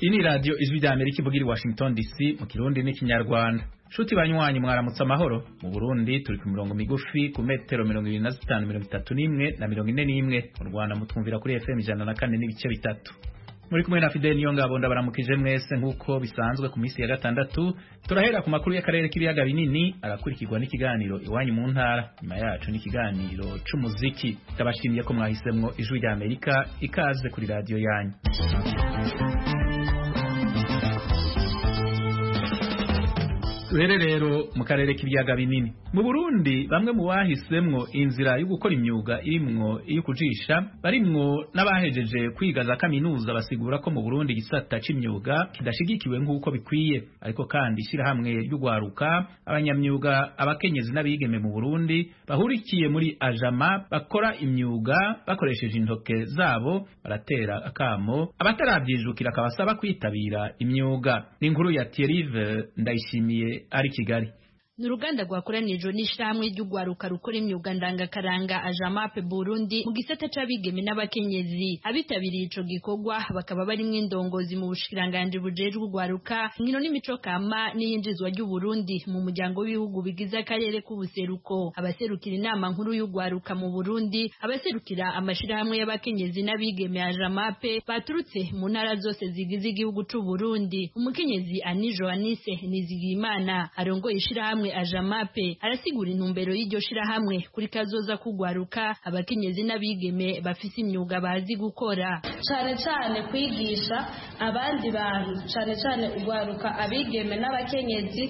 iyi ni radiyo ijwi rya amerika ivuga iri washington dc mu kirundi n'ikinyarwanda nshuti banywanyi mwaramutse amahoro mu burundi turi ku mirongo migufi ku metero mirongo irindwi na zitanu mirongo itatu n'imwe na mirongo ine n'imwe mu rwanda mutwumvira kuri fm ijana na kane n'ibice bitatu muri kumwe na fideli niyo ngabo ndabaramukije mwese nk'uko bisanzwe ku minsi ya gatandatu turahera ku makuru y'akarere k'ibiyaga binini arakurikirwa n'ikiganiro iwanyu mu ntara nyuma yacu n'ikiganiro cy'umuziki ndabashimiye ko mwahisemwo ijwi rya amerika ikaze kuri radiyo yanyu rero rero mu karere k'ibiyaga binini mu burundi bamwe mu bahisemwo inzira yo gukora imyuga irimwo iyo kujisha barimwo n'abahejeje kwiga za kaminuza basigura ko mu burundi igisata c'imyuga kidashigikiwe nk'uko bikwiye ariko kandi ishyirahamwe ry'ugwaruka abanyamyuga abakenyezi n'abigeme mu burundi bahurikiye muri ajama bakora imyuga bakoresheje intoke zabo baratera akamo abataravyijukira akabasaba kwitabira imyuga ni inkuru ya Thierry ndayishimiye ari kigali ni uruganda rwakoranijwe n'ishyirahamwe ry'ugwaruka rukora imyuga ndangakaranga ajamape burundi mu gisata c'abigeme n'abakenyezi abitabiriye ico gikorwa bakaba barimwo indongozi mu bushikiranganji bujejwe ugwaruka inkino n'imico kama n'iyinjizwa ry'uburundi mu muryango w'ibihugu bigize akarere k'ubuseruko abaserukira inama nkuru y'ugwaruka mu burundi abaserukira amashirahamwe y'abakenyezi n'abigeme ajamape baturutse mu ntara zose zigize igihugu c'uburundi umukenyezi ani johanise nizigiyimana arongoye ishirahamwe ajamape arasigura intumbero y'iryo shirahamwe kuri kazoza kugwaruka abakenyezi n'abigeme bafise imyuga bazi gukora cane cane kwigisha abandi bantu cane cane ugwaruka abigeme n'abakenyezi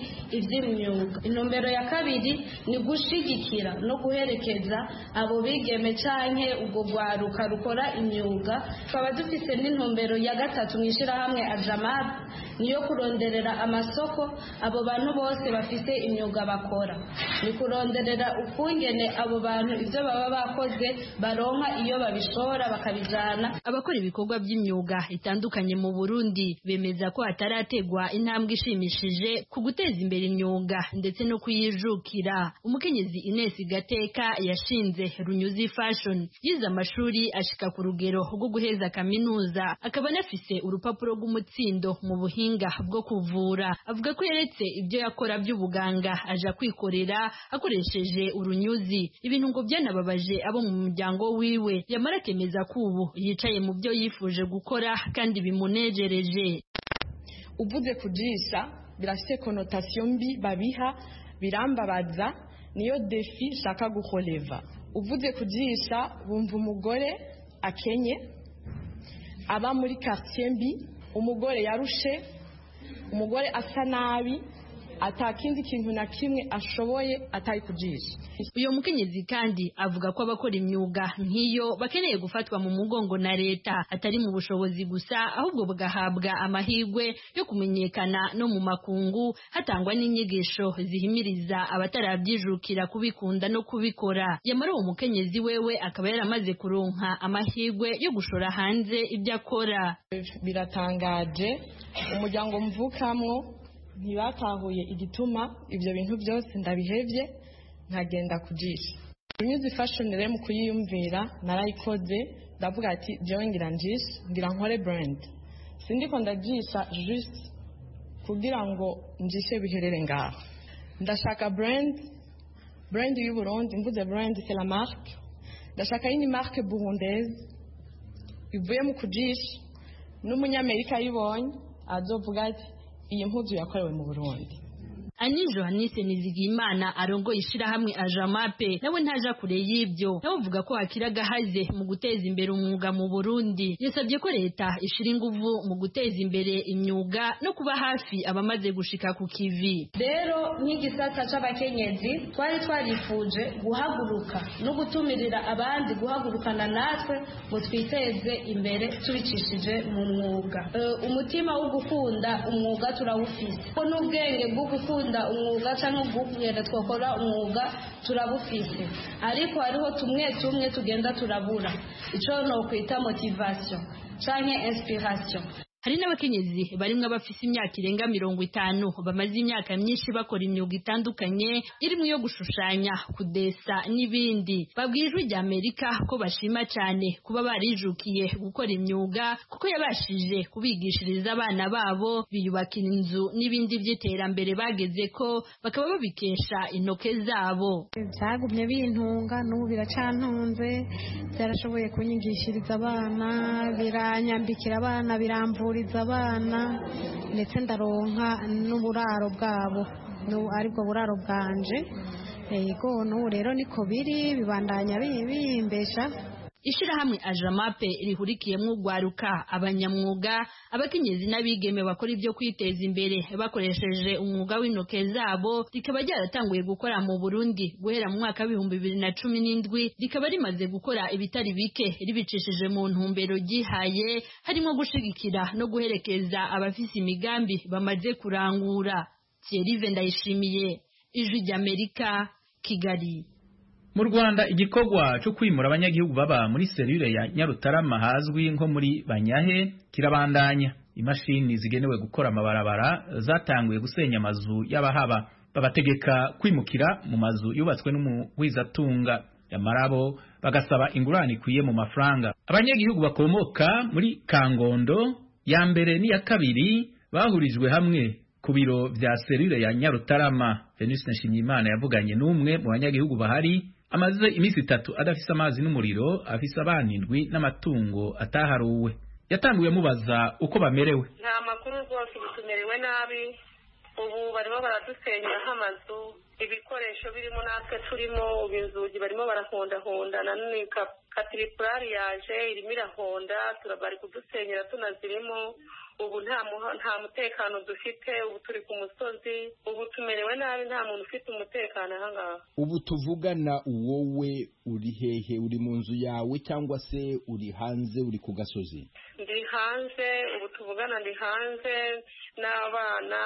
ivy'imyuga intumbero ya kabiri ni gushigikira no guherekeza abo bigeme canke ubwo gwaruka rukora imyuga tukaba dufise n'intumbero ya gatatu mw'ishirahamwe ajamape niyo kuronderera amasoko abo bantu bose bafise imyuga imyuga bakora ni kuronderera ukungene abo bantu ivyo baba bakoze baronka iyo babishora bakabijana abakora ibikorwa by'imyuga itandukanye mu Burundi bemeza ko hatarategwa intambwe ishimishije ku guteza imbere imyuga ndetse no kuyijukira umukenyezi Ines Gateka yashinze Runyuzi Fashion yize amashuri ashika ku rugero rwo guheza kaminuza akaba anafise urupapuro rw'umutsindo mu buhinga bwo kuvura avuga ko yeretse ibyo yakora by'ubuganga aja kwikorera akoresheje urunyuzi ibintu ngo byanababaje abo mu muryango wiwe yamara akemeza ko ubu yicaye mu byo yifuje gukora kandi bimunejereje uvuze kujisha birafite konotasiyo mbi babiha birambabaza niyo defi nshaka gukoreva uvuze kujisha bumva umugore akenye aba muri karitsiye mbi umugore yarushe umugore asa nabi atakindi kintu na kimwe ashoboye atari kujisha uyu mukenyezi kandi avuga ko abakora imyuga nk'iyo bakeneye gufatwa mu mugongo na leta atari mu bushobozi gusa ahubwo bagahabwa amahirwe yo kumenyekana no mu makungu hatangwa n'inyigisho zihimiriza abatarabyijukira kubikunda no kubikora yamara uwo mukenyezi wewe akaba yaramaze kuronka amahirwe yo gushora hanze ibyo akora biratangaje umuryango mvukamwo ntibatahuye igituma ibyo bintu byose ndabihebye nkagenda kujisha unyuze ifashoni rero mu kuyiyumvira narayikoze ndavuga ati ngira njisha ngira nkore burandi sindiko ndajisha jishe kugira ngo njishe biherere ngaho ndashaka burandi burandi y'uburundi mvuze burandi sera marike ndashaka yindi marike burundeze ivuye mu kujisha n'umunyamerika ayibonye azovuga ati iyi mpuzu yakorewe mu burundi ani johanise nizigimana arongoye ishirahamwe ajamape nawe ntaja kure y'ibyo nawe uvuga ko hakiri agahaze mu guteza imbere umwuga mu burundi yasabye ko leta ishira inguvu mu guteza imbere imyuga no kuba hafi abamaze gushika ku kivi rero nk'igisata c'abakenyezi twari twarifuje guhaguruka no gutumirira abandi guhagurukana natwe ngo twiteze imbere tubicishije mu mwuga uh, umutima wo gukunda umwuga turawufise ko n'ubwenge bwo gukunda gukunda umwuga cyangwa kugenda twakora umwuga turabufise ariko hariho tumwe tumwe tugenda turabura icyo nokwita motivasiyo cyangwa inspiration hari n'abakenyezi barimwo abafise imyaka irenga mirongo itanu bamaze imyaka myinshi bakora imyuga itandukanye irimo iyo gushushanya kudesa n'ibindi babwira ijwi rya amerika ko bashima cyane kuba barijukiye gukora imyuga kuko yabashije kubigishiriza abana babo biyubakira inzu n'ibindi by'iterambere bageze ko bakaba babikesha intoke zabo byagumye bintunga n'ubu biracantunze byarashoboye kunyigishiriza abana biranyambikira abana biramvuriza abana ndetse ndaronka n'uburaro bwabo n'ubu aribwo buraro bwanje yego n'ubu rero niko biri bibandanya bimbesha Ishirahamwe Ajamape rihurikiyemwo ugwaruka abanyamwuga abakenyezi n'abigeme bakora ibyo kwiteza imbere bakoresheje umwuga w'intoke zabo rikaba ryaratanguye gukora mu Burundi guhera mu mwaka w'ibihumbi bibiri na cumi n'indwi rikaba rimaze gukora ibitari bike ribicishije mu ntumbero ryihaye harimo gushigikira no guherekeza abafise imigambi bamaze kurangura Thierry Ndayishimiye Ijwi ry'Amerika Kigali mu rwanda igikorwa cyo kwimura abanyagihugu baba muri serire ya nyarutarama hazwi nko muri banyahe kirabandanya imashini zigenewe gukora amabarabara zatanguye gusenya amazu y'abahaba babategeka kwimukira mu mazu yubatswe n'umuhwizatunga amarabo bagasaba ingurane ikwiye mu mafaranga abanyagihugu bakomoka muri kangondo ya mbere n'iya kabiri bahurijwe hamwe ku biro vya serire ya nyarutarama venus nshimiyimana yavuganye n'umwe mu banyagihugu bahari amaze iminsi itatu adafise amazi n'umuriro afise abana indwi n'amatungo ataharuwe yatanguye amubaza uko bamerewe nta makuru rwose ubu tumerewe nabi ubu barimo baradusenya nk'amazu ibikoresho birimo natwe turimo ubu inzugi barimo barahondahonda na none katiripurari yaje irimo irahonda bari kudusenyera tunazirimo ubu nta mutekano dufite ubu turi ku musozi ubu tumerewe nabi nta muntu ufite umutekano ahangaha ubu tuvugana wowe uri hehe uri mu nzu yawe cyangwa se uri hanze uri ku gasozi ndi hanze ubu tuvugana ndi hanze n'abana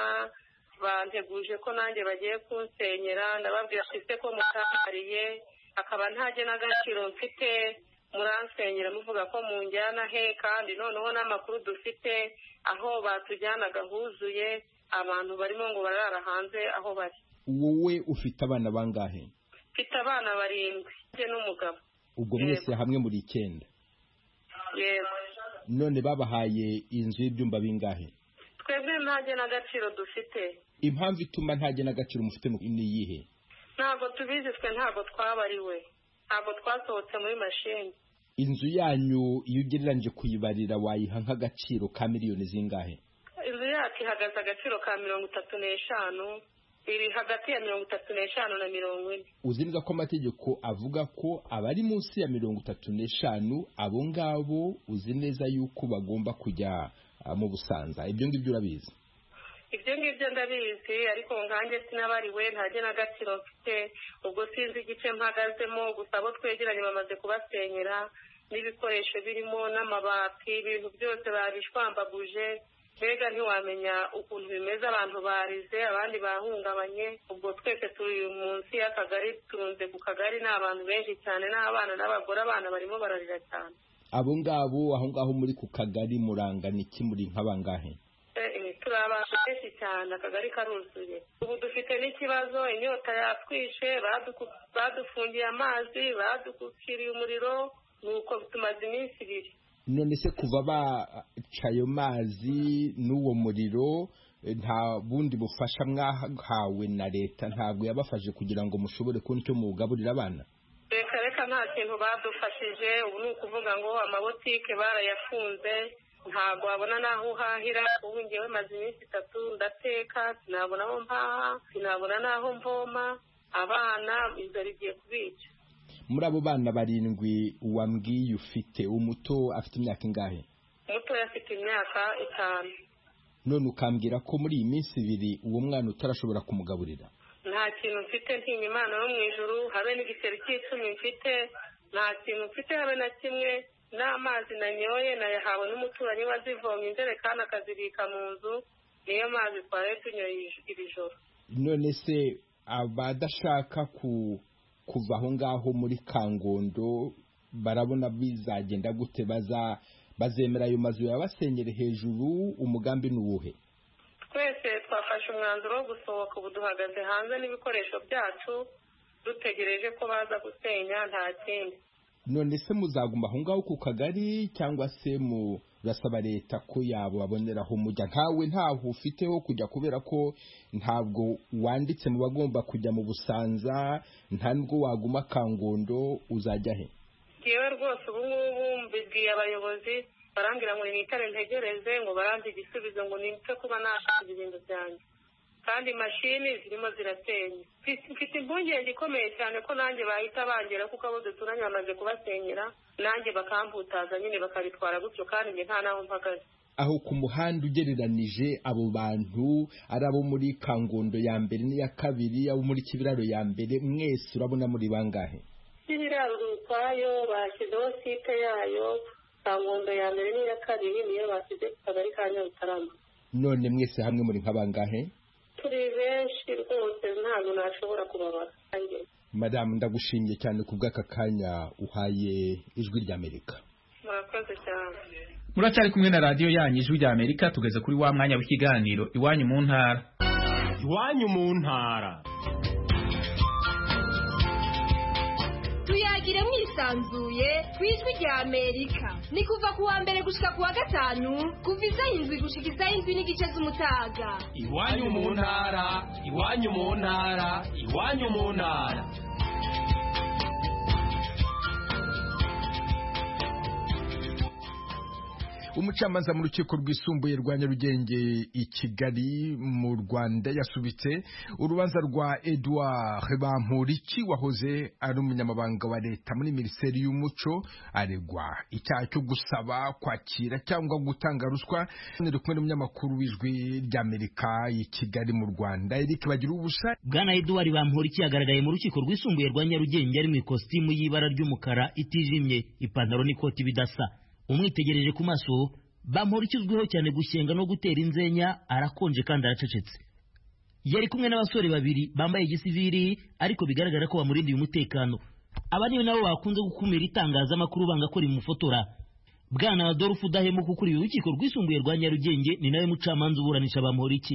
banteguje ko nanjye bagiye kunsenyera ndababwira ufite ko mutahariye akaba ntajye n'agaciro mfite muransengera muvuga ko munjyana he kandi noneho n'amakuru dufite aho batujyana gahuzuye abantu barimo ngo barara hanze aho bari wowe ufite abana bangahe mfite abana barindwi njye n'umugabo ubwo mwese hamwe muri icyenda yego none babahaye inzu y'ibyumba bingahe twebwe ntajye n'agaciro dufite impamvu ituma ntajye n'agaciro mufite ni iyihe ntabwo tubizi twe ntabwo twabariwe ntabwo twasohotse muri mashini inzu yanyu iyo ugereranyije kuyibarira wayiha nk'agaciro ka miliyoni zingahe inzu yacu ihagaze agaciro ka mirongo itatu n'eshanu iri hagati ya mirongo itatu n'eshanu na mirongo ine uzi neza ko amategeko avuga ko abari munsi ya mirongo itatu n'eshanu abo ngabo uzi neza yuko bagomba kujya mu busanza ibyo ngibyo urabizi ibyo ngibyo ndabizi ariko nkanjye sinabariwe ntajye n'agaciro mfite ubwo sinzi igice mpagazemo gusa abo twegeranye bamaze kubasenyera n'ibikoresho birimo n'amabati ibintu byose babishwambaguje mbega ntiwamenya ukuntu bimeze abantu barize abandi bahungabanye ubwo twese turi munsi y'akagari turunze ku kagari ni abantu benshi cyane n'abana n'abagore abana barimo bararira cyane abo ngabo aho ngaho muri ku kagari murangana iki muri nk'abangahe turi abantu benshi cyane akagari karuzuye ubu dufite n'ikibazo inyota yatwishe badufungiye amazi badukukiriye umuriro nuko tumaze iminsi ibiri none se kuva baca ayo mazi n'uwo muriro nta bundi bufasha mwahawe na leta ntabwo yabafashe kugira ngo mushobore kubona icyo mugaburira abana reka reka nta kintu badufashije ubu ni ukuvuga ngo amabotike barayafunze ntabwo wabona n'aho uhahira ubu ngewe maze iminsi itatu ndateka sinabona aho mpaha sinabona n'aho mvoma abana inzara igiye kubica muri abo bana barindwi wambwiye ufite umuto afite imyaka ingahe umuto afite imyaka itanu none ukambwira ko muri iyi minsi ibiri uwo mwana utarashobora kumugaburira nta kintu mfite ntinya imana yo mu ijuru habe n'igiseri cy'icumi mfite nta kintu mfite habe na kimwe n'amazi nanyoye nayahawe n'umuturanyi wazivomye injerekani akazibika mu nzu niyo mazi twari tunyoye iri joro none se abadashaka kuva aho ngaho muri kangondo barabona bizagenda gute baza bazemera ayo mazu yabasenyere hejuru umugambi ni uwuhe twese twafashe umwanzuro wo gusohoka ubu duhagaze hanze n'ibikoresho byacu dutegereje ko baza gusenya nta kindi none se muzaguma aho ngaho ku kagari cyangwa se murasaba leta ko yababoneraho mujya ntawe ntaho ufiteho kujya kubera ko ntabwo wanditse mu bagomba kujya mu busanza nta nubwo waguma kangondo uzajya he yewe rwose ubu ngubu mbibwiye abayobozi barambwira ngo nitare ntegereze ngo baranze igisubizo ngo nite kuba nashinze ibintu byanjye kandi mashini zirimo ziratenya mfite impungenge ikomeye cyane ko nanjye bahita bangera kuko abo duturanye bamaze kubasenyera nanjye bakamputaza nyine bakabitwara gutyo kandi njye nta n'aho mpagaze aho ku muhanda ugereranije abo bantu ari abo muri kangondo ya mbere n'iya kabiri abo muri kibiraro ya mbere mwese urabona muri bangahe kibiraro urutayo bashyizeho site yayo kangondo ya mbere n'iya kabiri niyo bashyize ku kagari ka nyarutarama none mwese hamwe muri nka bangahe turi benshi rwose ntabwo nashobora kubabara madamu ndagushimiye cyane ku bw'aka kanya uhaye ijwi ry'amerika murakoze cyane muracyari kumwe na radiyo yanyu ijwi ry'amerika tugeze kuri wa mwanya w'ikiganiro iwanyu mu ntara iwanyu mu ntara tuyagire mwisanzuye ku ijwi rya amerika ni kuva ku wa mbere gushika ku wa gatanu kuva izaho indwi gushika izaho indwi n'igice z'umutaga iwanyu mu ntara iwanyu mu ntara iwanyu mu ntara umucamanza mu rukiko rwisumbuye rwa nyarugenge i kigali mu rwanda yasubitse urubanza rwa edouard bampuriki wahoze ari umunyamabanga wa leta muri minisiteri y'umuco aregwa icyaha cyo gusaba kwakira cyangwa gutanga ruswa ari kumwe n'umunyamakuru w'ijwi ry'amerika i kigali mu rwanda eric bagira ubusa bwana edouard bampuriki yagaragaye mu rukiko rwisumbuye rwa nyarugenge ari mu ikositimu y'ibara ry'umukara itijimye ipantaro n'ikoti bidasa umwitegereje ku maso bamuhora ikizwiho cyane gushyenga no gutera inzenya arakonje kandi aracecetse yari kumwe n'abasore babiri bambaye igisiviri ariko bigaragara ko bamurindiye umutekano aba niyo nabo bakunze gukumira itangazamakuru banga ko rimufotora bwana adolphe udahemuka ukuriye urukiko rwisumbuye rwa nyarugenge ni nawe mucamanza uburanisha bamuhora iki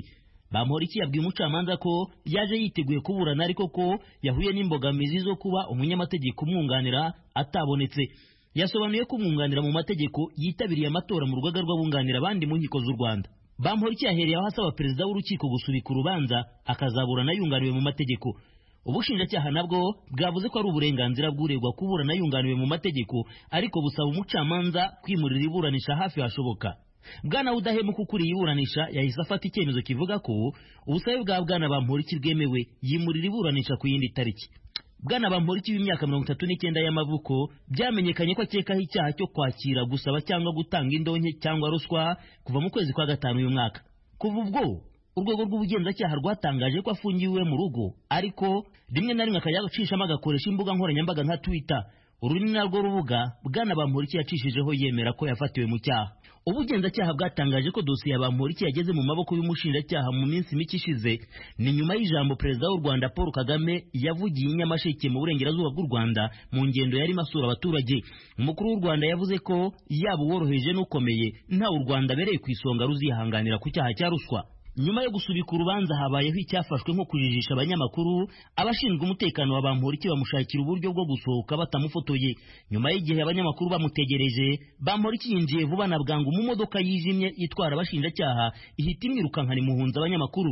bamuhora iki yabwiye umucamanza ko yaje yiteguye kuburana ariko ko yahuye n'imbogamizi zo kuba umunyamategeko umwunganira atabonetse yasobanuye ko umwunganira mu mategeko yitabiriye amatora mu rugaga rw'abunganira abandi mu nkiko z'u Rwanda Bamporiki yahereye aho asaba perezida w'urukiko gusubika urubanza akazaburana yunganiwe mu mategeko ubushinjacyaha nabwo bwavuze ko ari uburenganzira bw'uregwa kuburana yunganiwe mu mategeko ariko busaba umucamanza kwimurira iburanisha hafi hashoboka bwana udahemuka ukuriye iburanisha yahise afata icyemezo kivuga ko ubusabe bwa bwana Bamporiki bwemewe yimurira iburanisha ku yindi tariki bwana bamporiki w'imyaka mirongo itatu n'icyenda y'amavuko byamenyekanye ko akekaho icyaha cyo kwakira gusaba cyangwa gutanga indonke cyangwa ruswa kuva mu kwezi kwa gatanu uyu mwaka kuva ubwo urwego rw'ubugenzacyaha rwatangaje ko afungiwe mu rugo ariko rimwe na rimwe akayacishamo agakoresha imbuga nkoranyambaga nka twitter uru ni narwo rubuga bwana bamporiki yacishijeho yemera ko yafatiwe mu cyaha ubugenzacyaha bwatangaje ko dosiye ya bamporiki yageze mu maboko y'umushinjacyaha mu minsi mike ishize ni nyuma y'ijambo perezida w'u rwanda paul kagame yavugiye i nyamasheke mu burengerazuba bw'u rwanda mu ngendo yarimo asura abaturage umukuru w'u rwanda yavuze ko yaba uworoheje n'ukomeye ntawe u rwanda abereye ku isonga ruzihanganira ku cyaha cya ruswa nyuma yo gusubika urubanza habayeho icyafashwe nko kujijisha abanyamakuru abashinzwe umutekano wa bamporiki bamushakira uburyo bwo gusohoka batamufotoye nyuma y'igihe abanyamakuru bamutegereje bamporiki yinjiye vuba na bwangu mu modoka yijimye itwara abashinjacyaha ihita imwirukankana imuhunza abanyamakuru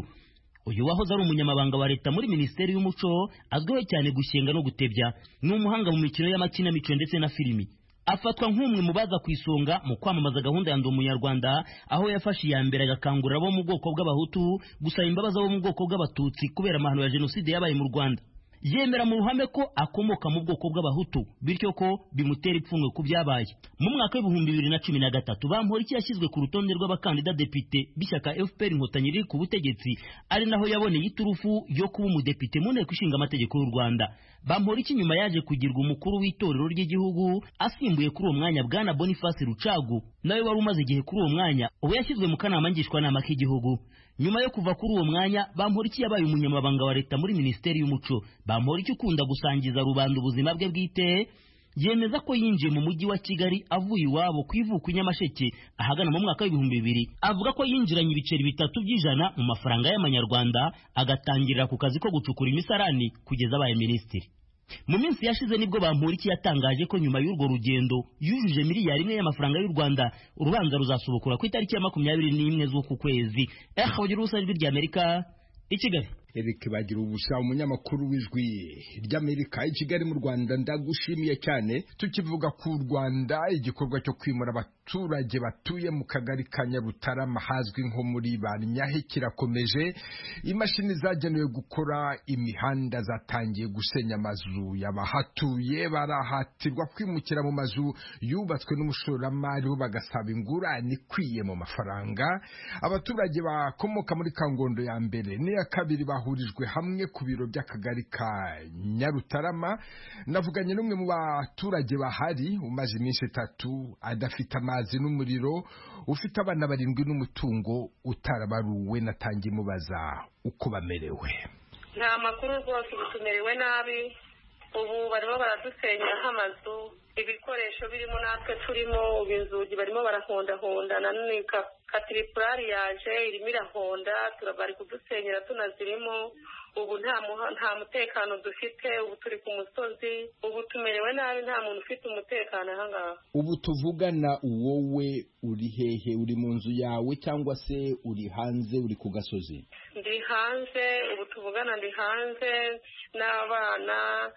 uyu wahoze ari umunyamabanga wa leta muri minisiteri y'umuco azwiho cyane gushyenga no gutebya ni umuhanga mu mikino y'amakinamico ndetse na filimi afatwa nk'umwe mu baza ku isonga mu kwamamaza gahunda ya ndi umunyarwanda aho yafashe iya mbere agakangurira abo mu bwoko bw'abahutu gusaba imbabazi abo mu bwoko bw'abatutsi kubera amahano ya jenoside yabaye mu rwanda yemera mu ruhame ko akomoka mu bwoko bw'abahutu bityo ko bimutera ipfunwe ku byabaye mu mwaka w'ibihumbi bibiri na cumi na gatatu bamporiki yashyizwe ku rutonde rw'abakandida depite b'ishyaka fpr inkotanyi riri ku butegetsi ari naho yaboneye iturufu yo kuba umudepite mu nteko ishinga amategeko y'u rwanda bamporiki nyuma yaje kugirwa umukuru w'itorero ry'igihugu asimbuye kuri uwo mwanya bwana boniface rucagu nawe wari umaze igihe kuri uwo mwanya ubu yashyizwe mu kanama ngishwanama k'igihugu nyuma yo kuva kuri uwo mwanya bamporiki yabaye umunyamabanga wa leta muri minisiteri y'umuco bamporiki ukunda gusangiza rubanda ubuzima bwe bwite yemeza ko yinjiye mu mujyi wa kigali avuye iwabo ku ivuko i nyamasheke ahagana mu mwaka w'ibihumbi bibiri avuga ko yinjiranye ibiceri bitatu by'ijana mu mafaranga y'amanyarwanda agatangirira ku kazi ko gucukura imisarani kugeza abaye minisitiri mu minsi yashize nibwo bampuriki yatangaje ko nyuma y'urwo rugendo yujuje miliyari imwe y'amafaranga y'u rwanda urubanza ruzasubukura ku itariki ya makumyabiri n'imwe z'uku kwezi eha ugira ubusa ijwi ry'amerika i kigali Eric bagira ubusa umunyamakuru w'ijwi ry'Amerika i Kigali mu Rwanda ndagushimiye cyane tukivuga ku Rwanda igikorwa cyo kwimura abaturage batuye mu kagari ka Nyarutarama hazwi nko muri Banyahe kirakomeje imashini zagenewe gukora imihanda zatangiye gusenya amazu y'abahatuye barahatirwa kwimukira mu mazu yubatswe n'umushoramari bo bagasaba ingurane ikwiye mu mafaranga abaturage bakomoka muri Kangondo ya mbere n'iya kabiri ba bahurijwe hamwe ku biro by'akagari ka Nyarutarama navuganye n'umwe mu baturage bahari umaze iminsi itatu adafite amazi n'umuriro ufite abana barindwi n'umutungo utarabaruwe natangiye imubaza uko bamerewe nta makuru rwose ubu tumerewe nabi ubu barimo baradusenyera amazu ibikoresho birimo natwe turimo ubu inzugi barimo barahondahonda na none katiripurari yaje irimo irahonda bari kudusenyera tunazirimo ubu nta mutekano dufite ubu turi ku musozi ubu tumerewe nabi nta muntu ufite umutekano aha ngaha ubu tuvugana wowe uri hehe uri mu nzu yawe cyangwa se uri hanze uri ku gasozi ndi hanze ubu tuvugana ndi hanze n'abana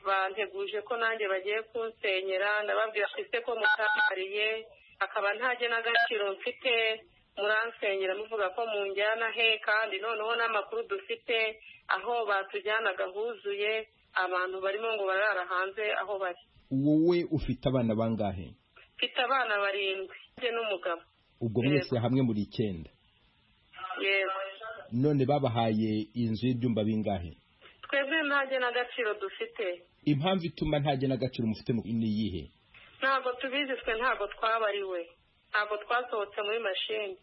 banteguje ko nanjye bagiye kunsenyera ndababwira ise ko mutabariye akaba ntajya n'agaciro mfite muransengera muvuga ko munjyana he kandi noneho n'amakuru dufite aho batujyanaga huzuye abantu barimo ngo barara hanze aho bari wowe ufite abana bangahe mfite abana barindwi n'umugabo ubwo mwese hamwe muri icyenda yego none babahaye inzu y'ibyumba bingahe twebwe ntajya n'agaciro dufite impamvu ituma ntajya n'agaciro mufite ni iyihe ntabwo tubizi twe ntabwo twabariwe ntabwo twasohotse muri mashini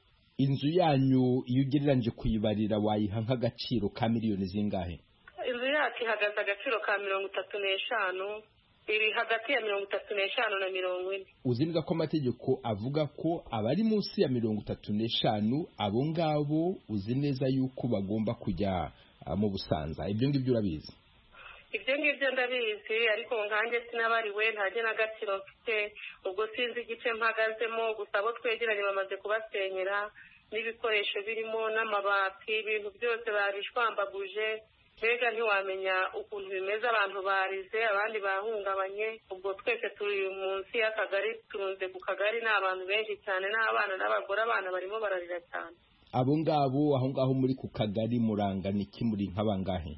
inzu yanyu iyo ugereranyije kuyibarira wayiha nk'agaciro ka miliyoni zingahe inzu yacu ihagaze agaciro ka mirongo itatu n'eshanu iri hagati ya mirongo itatu n'eshanu na mirongo ine uzi neza ko amategeko avuga ko abari munsi ya mirongo itatu n'eshanu abo ngabo uzi neza yuko bagomba kujya mu busanza ibyo ngibyo urabizi ibyo ngibyo ndabizi ariko nkanjye sinabariwe ntajya n'agaciro mfite ubwo sinzi igice mpagazemo gusa abo twegeranye bamaze kubasenyera n'ibikoresho birimo n'amabati ibintu byose babishwambaguje mbega ntiwamenya ukuntu bimeze abantu barize abandi bahungabanye ubwo twese turi munsi y'akagari turunze ku kagari ni abantu benshi cyane n'abana n'abagore abana barimo bararira cyane abo ngabo aho ngaho muri ku kagari murangana iki muri nk'abangahe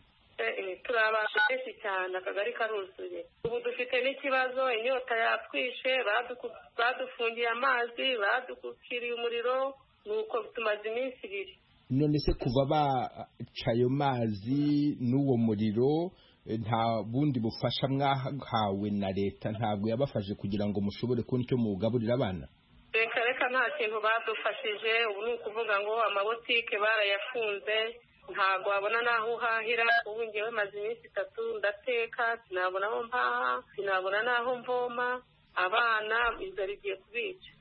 turi abantu benshi cyane akagari karuzuye ubu dufite n'ikibazo inyota yatwishe badufungiye amazi badukiriye umuriro nuko tumaze iminsi ibiri none se kuva baca ayo mazi n'uwo muriro nta bundi bufasha mwahawe na leta ntabwo yabafashe kugira ngo mushobore kubona icyo mugaburira abana reka reka nta kintu badufashije ubu ni ukuvuga ngo amabotike barayafunze ntabwo wabona n'aho uhahira ubu ngewe maze iminsi itatu ndateka sinabona aho mpaha sinabona n'aho mvoma abana inzara igiye kubica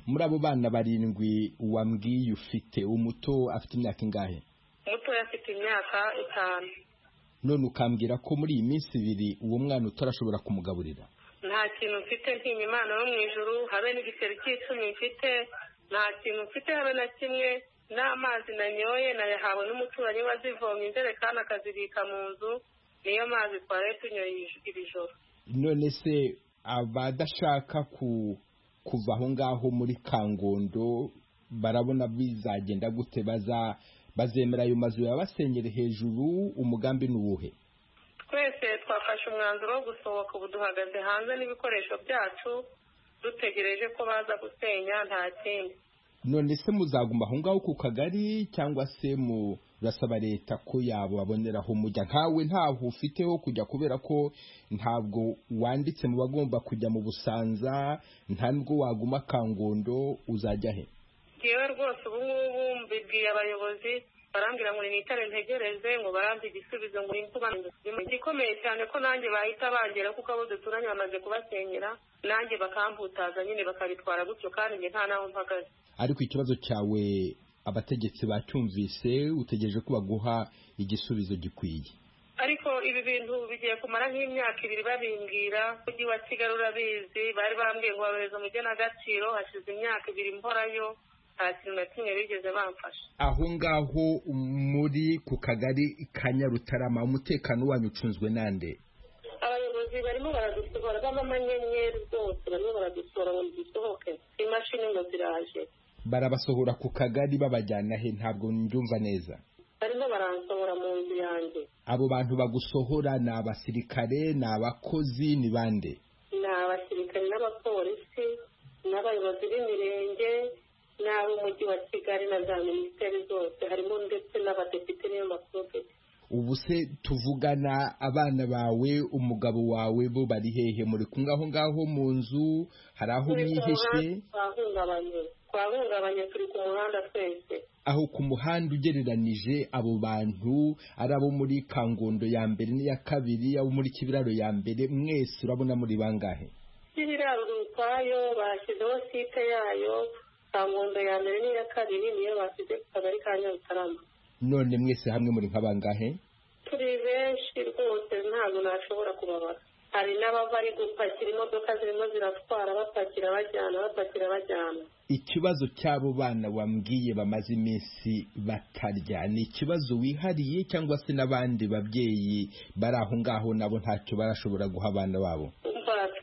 muri abo bana barindwi wambwiye ufite umuto afite imyaka ingahe umuto afite imyaka itanu none ukambwira ko muri iyi minsi ibiri uwo mwana utarashobora kumugaburira nta kintu mfite ntinya imana yo mu ijuru habe n'igiceri cy'icumi mfite nta kintu mfite habe na kimwe n'amazi nanyoye nayahawe n'umuturanyi wazivomye injerekani akazibika mu nzu niyo mazi twari tunyoye iri joro none se abadashaka kuva aho ngaho muri kangondo barabona bizagenda gute baza bazemera ayo mazu yabasenyere hejuru umugambi ni uwuhe twese twafashe umwanzuro wo gusohoka ubu duhagaze hanze n'ibikoresho byacu dutegereje ko baza gusenya nta kindi none se muzaguma aho ngaho ku kagari cyangwa se murasaba leta ko yababonera aho mujya ntawe ntaho ufiteho kujya kubera ko ntabwo wanditse mu bagomba kujya mu busanza nta nubwo waguma kangondo uzajya he ngewe rwose ubu ngubu mbibwiye abayobozi barambwira ngo nitare ntegereze ngo barambe igisubizo ngo nimvuganire igikomeye cyane ko nanjye bahita bangera kuko abo duturanye bamaze kubasenyera nanjye bakamputaza nyine bakabitwara gutyo kandi njye nta n'aho mpagaze ariko ikibazo cyawe abategetsi bacyumvise utegereje ko baguha igisubizo gikwiye ariko ibi bintu bigiye kumara nk'imyaka ibiri babimbwira umujyi wa kigali urabizi bari bambwiye ngo barohereza mu igenagaciro hashize imyaka ibiri mporayo nta kintu na kimwe bigeze bamfasha aho ngaho muri ku kagari ka nyarutarama umutekano wanyu ucunzwe nande abayobozi barimo baradusohora b'amanyenyeri rwose barimo baradusohora ngo dusohoke imashini ngo ziraje barabasohora ku kagari babajyana he ntabwo mbyumva neza barimo baransohora mu nzu yanjye abo bantu bagusohora ni abasirikare ni abakozi ni bande ni abasirikare n'abapolisi n'abayobozi b'imirenge n'ab'umujyi wa kigali na za minisiteri zose harimo ndetse n'abadepite n'iyo maprofeti ubu se tuvugana abana bawe umugabo wawe bo bari hehe muri kumwe aho ngaho mu nzu hari aho mwihishe twahungabanye twahungabanye turi ku muhanda twese aho ku muhanda ugereranije abo bantu ari abo muri kangondo ya mbere n'iya kabiri abo muri kibiraro ya mbere mwese urabona muri bangahe kibiraro ukwayo bashyizeho site yayo kangondo ya mbere n'iya kabiri niyo bashyize ku kagari ka nyarutarama none mwese hamwe muri nk'abangahe turi benshi rwose ntabwo nashobora kubabara hari n'abava ari gupakira imodoka zirimo ziratwara bapakira bajyana bapakira bajyana ikibazo cy'abo bana wambwiye bamaze iminsi batarya ni ikibazo wihariye cyangwa se n'abandi babyeyi bari aho ngaho nabo ntacyo barashobora guha abana babo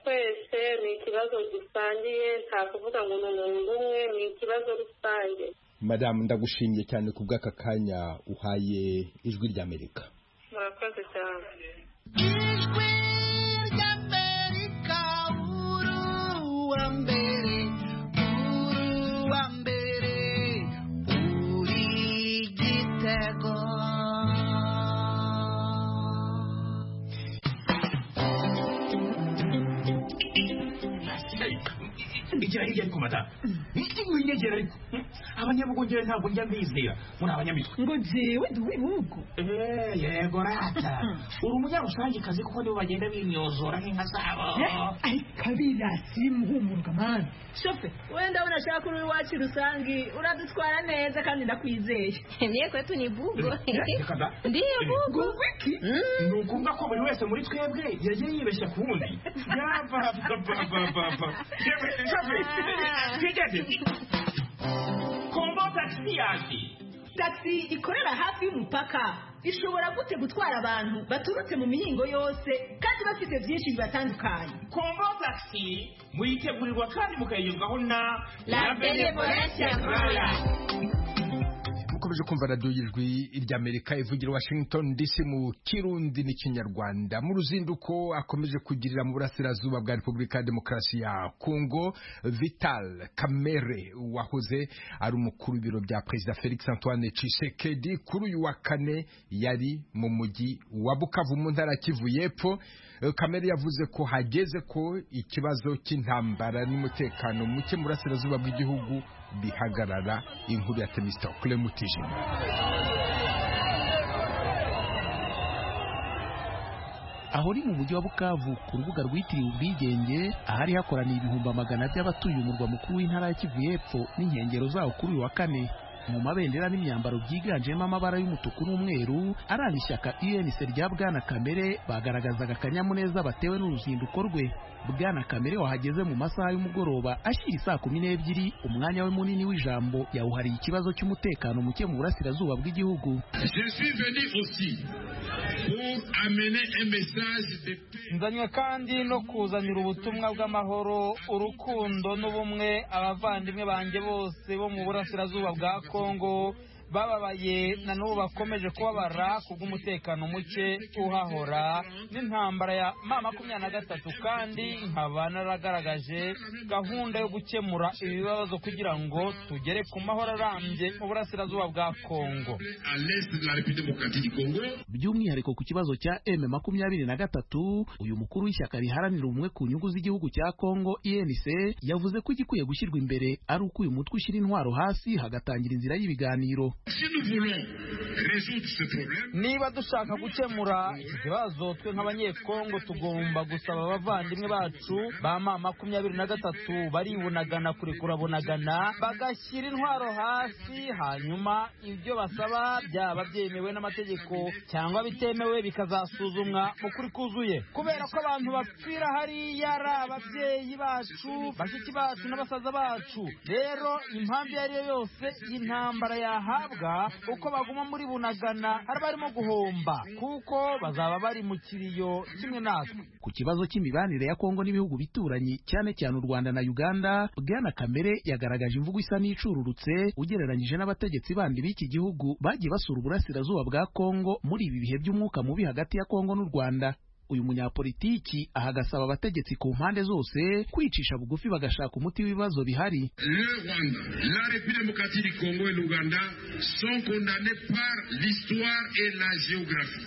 twese ni ikibazo gisangiye nta kuvuga ngo ni umuntu umwe ni ikibazo rusange madamu ndagushimiye cyane ku bw'aka kanya uhaye ijwi ry'amerika murakoze cyane igira hirya ariko madamu iki winyegera ariko abanyabugongera ntabwo njya mbizera muri abanyamitwe ngo jewe ndi uw'ibihugu yego rata uri umunyarusange kuko nibo bagenda binyozora nk'inka zabo ariko abirasi bimuhumurwa mani shofe wenda unashaka uri iwacu rusange uradutwara neza kandi ndakwizeye niyo kwetu ni bugo ndiyo bugo iki ni ukuvuga ko buri wese muri twebwe yagiye yibeshya ku wundi yapapapapapa yewe shofe twigeze kombo taxi yanjye taxi ikorera hafi y'umupaka ishobora gute gutwara abantu baturutse mu mihingo yose kandi bafite byinshi bibatandukanye kombo taxi muyitegurirwa kandi mukayiyumvaho na la benevolence ya rwanda mukomeje kumva radiyo y'ijwi ry'amerika ivugira washington dc mu kirundi n'ikinyarwanda mu ruzinduko akomeje kugirira mu burasirazuba bwa repubulika ya demokarasi ya kongo vital kamere wahoze ari umukuru w'ibiro bya perezida felix antoine tshisekedi kuri uyu wa kane yari mu mujyi wa bukavu mu ntara kivu y'epfo kamere yavuze ko hageze ko ikibazo cy'intambara n'umutekano muke mu burasirazuba bw'igihugu bihagarara inkuru ya temisitokule mutijima aho ni mu mujyi wa bukavu ku rubuga rwitiriwe ubwigenge ahari hakoraniye ibihumbi amagana by'abatuye umurwa mukuru w'intara ya kivu y'epfo n'inkengero zawo kuri uyu wa kane mu mabendera n'imyambaro byiganjemo amabara y'umutuku n'umweru aranga ishyaka UNC rya Bwana Kamere bagaragazaga akanyamuneza batewe n'uruzinduko rwe Bwana Kamere wahageze mu masaha y'umugoroba ashyira isaa kumi n'ebyiri umwanya we munini w'ijambo yawuhariye ikibazo cy'umutekano muke mu burasirazuba bw'igihugu nzanywe kandi no kuzanira ubutumwa bw'amahoro urukundo n'ubumwe abavandimwe banjye bose bo mu burasirazuba bwa kongo bababaye na n'ubu bakomeje kubabara kubw'umutekano muke uhahora n'intambara ya ma makumyabiri na gatatu kandi nkaba naragaragaje gahunda yo gukemura ibibazo kugira ngo tugere ku mahoro arambye mu burasirazuba bwa kongo by'umwihariko ku kibazo cya m makumyabiri na gatatu uyu mukuru w'ishyaka riharanira ubumwe ku nyungu z'igihugu cya kongo inc yavuze ko igikwiye gushyirwa imbere ari uko uyu mutwe ushyira intwaro hasi hagatangira inzira y'ibiganiro niba dushaka gukemura iki kibazo twe nk'abanyekongo tugomba gusaba abavandimwe bacu ba ma makumyabiri na gatatu baribunagana kurekura bunagana bagashyira intwaro hasi hanyuma ibyo basaba byaba byemewe n'amategeko cyangwa bitemewe bikazasuzumwa mu kuri kuzuye kubera ko abantu bapfira hariya ari ababyeyi bacu bashiki bacu n'abasaza bacu rero impamvu iyo ari yo yose intambara yahabwa uko baguma muri bunagana hari barimo guhomba kuko bazaba bari mu kiriyo kimwe natwe ku kibazo cy'imibanire ya kongo n'ibihugu bituranyi cyane cyane u rwanda na uganda bwana kamere yagaragaje imvugo isa n'icururutse ugereranyije n'abategetsi bandi b'iki gihugu bagiye basura uburasirazuba bwa kongo muri ibi bihe by'umwuka mubi hagati ya kongo n'u rwanda uyu munyapolitiki ahagasaba abategetsi ku mpande zose kwicisha bugufi bagashaka umuti w'ibibazo bihari le rwanda la république du congo et l'uganda sont condamnés par l'histoire et la géographie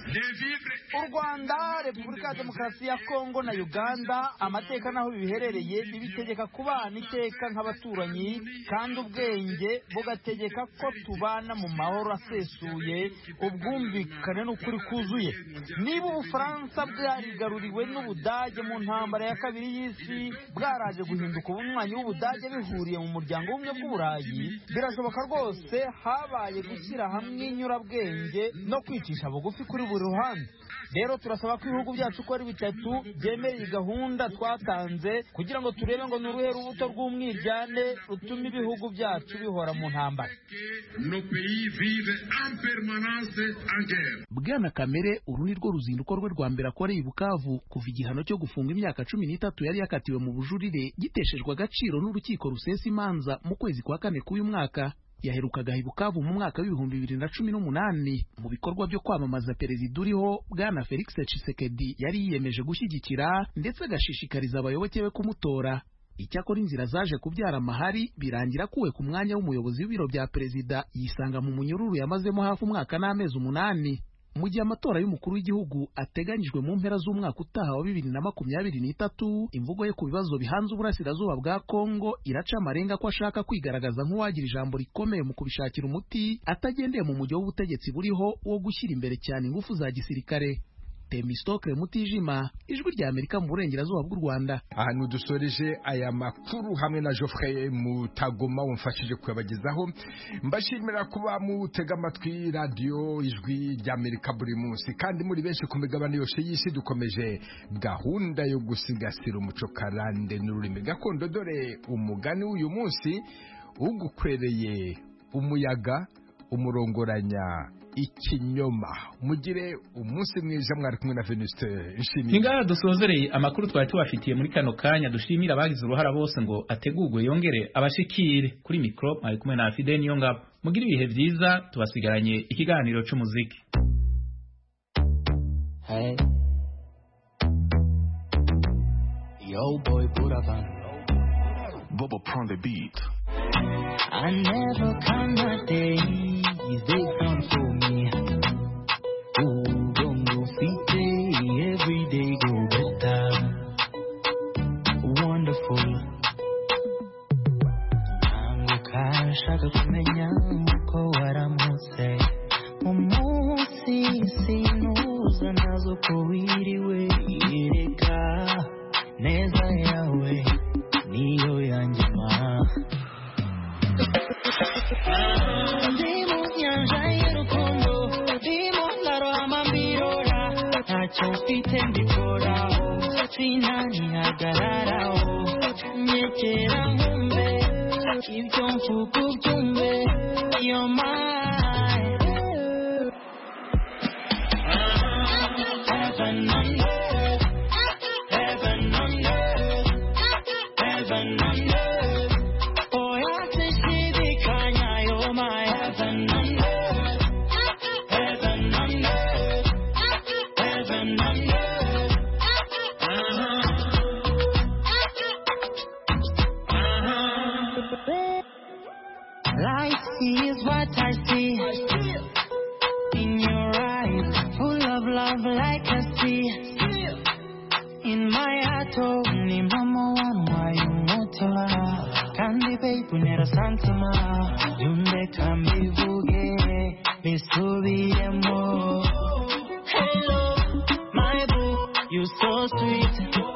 u rwanda repubulika ya demokarasi ya kongo na uganda amateka n'aho biherereye ntibitegeka kubana iteka nk'abaturanyi kandi ubwenge bugategeka ko tubana mu mahoro asesuye ubwumvikane n'ukuri kuzuye niba ubufaransa bwe bwarigaruriwe n'ubudage mu ntambara ya kabiri y'isi bwaraje guhinduka ubunywanyi w'ubudage bihuriye mu muryango w'ubumwe bw'uburayi birashoboka rwose habaye gushyira hamwe inyurabwenge no kwicisha bugufi kuri buri ruhande rero turasaba ko ibihugu byacu uko ari bitatu byemera iyi gahunda twatanze kugira ngo turebe ngo ni uruhe rubuto rw'umwiryane rutuma ibihugu byacu bihora mu ntambara bwana kamere uru ni rwo ruzinduko rwe rwa mbere akora i bukavu kuva igihano cyo gufunga imyaka cumi n'itatu yari yakatiwe mu bujurire giteshejwe agaciro n'urukiko rusesa imanza mu kwezi kwa kane k'uyu mwaka yaherukaga i bukavu mu mwaka w'ibihumbi bibiri na cumi n'umunani mu bikorwa byo kwamamaza perezida uriho bwana felix cisekedi yari yiyemeje gushyigikira ndetse agashishikariza abayoboke be kumutora icyakora inzira zaje kubyara amahari birangira akuwe ku mwanya w'umuyobozi w'ibiro bya perezida yisanga mu munyururu yamazemo hafi umwaka n'amezi umunani mu gihe amatora y'umukuru w'igihugu ateganyijwe mu mpera z'umwaka utaha wa bibiri na makumyabiri n'itatu imvugo ye ku bibazo bihanze uburasirazuba bwa kongo iraca amarenga ko ashaka kwigaragaza nk'uwagira ijambo rikomeye mu kubishakira umuti atagendeye mu mujyi w'ubutegetsi buriho wo gushyira imbere cyane ingufu za gisirikare temisitokire mutijima ijwi rya amerika mu burengerazuba bw'u rwanda ahantu dusoreje aya makuru hamwe na geoffrey mutagoma wamfashije kuyabagezaho mbashimira kuba mutega amatwi radiyo ijwi rya amerika buri munsi kandi muri benshi ku migabane yose y'isi dukomeje gahunda yo gusigasira umuco karande n'ururimi gakondo dore umugani w'uyu munsi ugukwereye umuyaga umurongoranya ikinyoma mugire umunsi mwiza mwari kumwe na Venuste nshimira ngaha dusozereye amakuru twari tubafitiye muri kano kanya dushimira abagize uruhara bose ngo ategurwe yongere abashikire kuri mikro mwari kumwe na Fidel niyo ngabo mugire ibihe byiza tubasigaranye ikiganiro cy'umuziki hey. Yo boy Buravan Bobo prend the beat I never come a day they come for me. Oh, don't go feet day, every day go better. Wonderful. Namuka nshaka kumenya uko waramutse umunsi sinuza nazo ko wiriwe yereka neza yawe niyo yanjye maa Dimo nyanja y'urukundo Dimo ndarama mbirora Ntacyo mfite mbikoraho Sinanihagararaho Nyegera nkumve Ibyo mvuga ubyumve You're mine Heaven on earth Heaven on earth Heaven on earth is what I see. In your eyes, full of love like a sea. In my heart, oh, ni mama wa mwayo moto Kandi babe, unera santuma. Yunde kambivuge. bisubiyemo hello my boo you so sweet